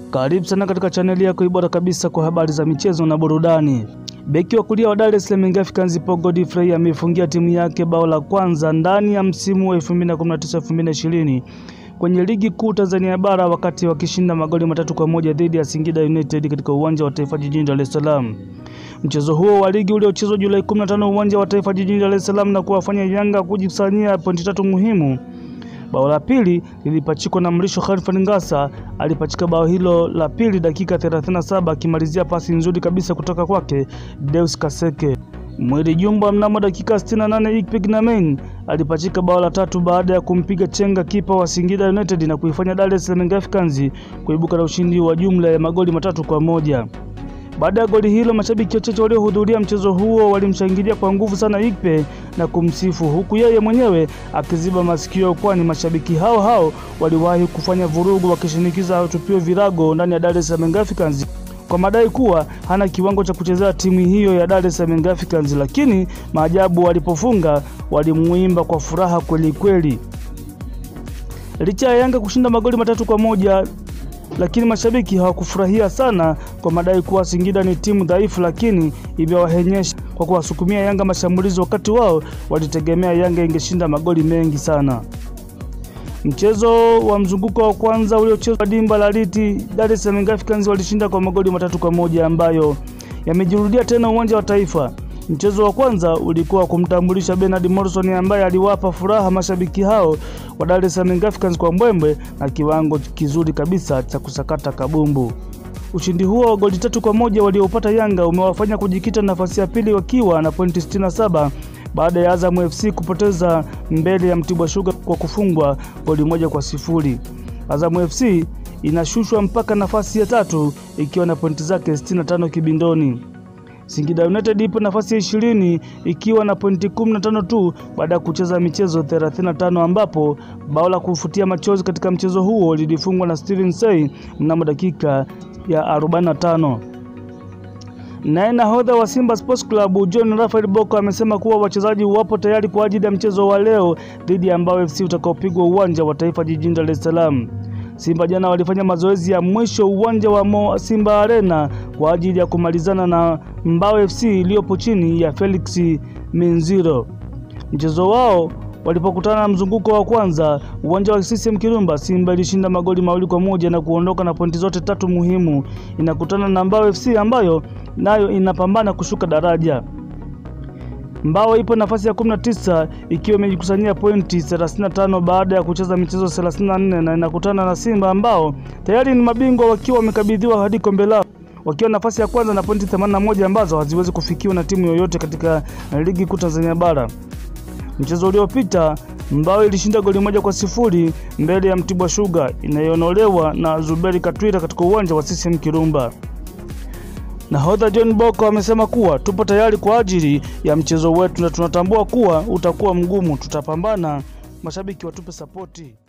Karibu sana katika chaneli yako bora kabisa kwa habari za michezo na burudani. Beki wa kulia wa Dar es Salaam Young Africans Paul Godfrey amefungia timu yake bao la kwanza ndani ya msimu wa 2019-2020 kwenye ligi kuu Tanzania bara wakati wakishinda magoli matatu kwa moja dhidi ya Singida United katika uwanja wa Taifa jijini Dar es Salaam. Mchezo huo wa ligi uliochezwa Julai 15 uwanja wa Taifa jijini Dar es Salaam na kuwafanya Yanga kujikusanyia pointi tatu muhimu. Bao la pili lilipachikwa na Mrisho Khalfan Ngasa, alipachika bao hilo la pili dakika 37 akimalizia pasi nzuri kabisa kutoka kwake Deus Kaseke. Mwili Jumba mnamo dakika 68 Ikpik Namen alipachika bao la tatu baada ya kumpiga chenga kipa wa Singida United na kuifanya Dar es Salaam Africans kuibuka na ushindi wa jumla ya magoli matatu kwa moja. Baada ya goli hilo, mashabiki wachache waliohudhuria mchezo huo walimshangilia kwa nguvu sana Ikpe na kumsifu, huku yeye mwenyewe akiziba masikio, kwani mashabiki hao hao waliwahi kufanya vurugu wakishinikiza atupiwe virago ndani ya Dar es Salaam Africans kwa madai kuwa hana kiwango cha kuchezea timu hiyo ya Dar es Salaam Africans, lakini maajabu, walipofunga walimuimba kwa furaha kweli kweli. Licha ya Yanga kushinda magoli matatu kwa moja lakini mashabiki hawakufurahia sana kwa madai kuwa Singida ni timu dhaifu, lakini imewahenyesha kwa kuwasukumia Yanga mashambulizi, wakati wao walitegemea Yanga ingeshinda magoli mengi sana. Mchezo wa mzunguko wa kwanza uliochezwa dimba la Liti, Dar es Salaam Africans walishinda kwa magoli matatu kwa moja ambayo yamejirudia tena uwanja wa Taifa. Mchezo wa kwanza ulikuwa kumtambulisha Bernard Morrison ambaye aliwapa furaha mashabiki hao wa Dar es Salaam Africans kwa mbwembwe na kiwango kizuri kabisa cha kusakata kabumbu. Ushindi huo wa goli tatu kwa moja waliopata Yanga umewafanya kujikita nafasi ya pili wakiwa na pointi 67 baada ya Azam FC kupoteza mbele ya Mtibwa Sugar kwa kufungwa goli moja kwa sifuri. Azam FC inashushwa mpaka nafasi ya tatu ikiwa na pointi zake 65 kibindoni. Singida United ipo nafasi ya ishirini ikiwa na pointi 15 tu baada ya kucheza michezo 35 ambapo bao la kufutia machozi katika mchezo huo lilifungwa na Steven Sey mnamo dakika ya 45. Naye nahodha wa Simba Sports Club John Rafael Boko amesema kuwa wachezaji wapo tayari kwa ajili ya mchezo wa leo dhidi ya Mbao FC utakaopigwa uwanja wa Taifa jijini Dar es Salaam. Simba jana walifanya mazoezi ya mwisho uwanja wa Mo Simba Arena kwa ajili ya kumalizana na Mbao FC iliyopo chini ya Felix Minziro. Mchezo wao walipokutana na mzunguko wa kwanza uwanja wa CCM Kirumba, Simba ilishinda magoli mawili kwa moja na kuondoka na pointi zote tatu muhimu. Inakutana na Mbao FC ambayo nayo inapambana kushuka daraja. Mbao ipo nafasi ya 19 ikiwa imejikusanyia pointi 35 baada ya kucheza michezo 34 na inakutana na Simba ambao tayari ni mabingwa wakiwa wamekabidhiwa hadi kombe lao wakiwa nafasi ya kwanza na pointi 81 ambazo haziwezi kufikiwa na timu yoyote katika ligi kuu Tanzania bara. Mchezo uliopita Mbao ilishinda goli moja kwa sifuri mbele ya Mtibwa Sugar inayoonolewa na Zuberi Katwira katika uwanja wa CCM Kirumba. Nahodha John Boko amesema kuwa tupo tayari kwa ajili ya mchezo wetu na tunatambua kuwa utakuwa mgumu, tutapambana, mashabiki watupe sapoti.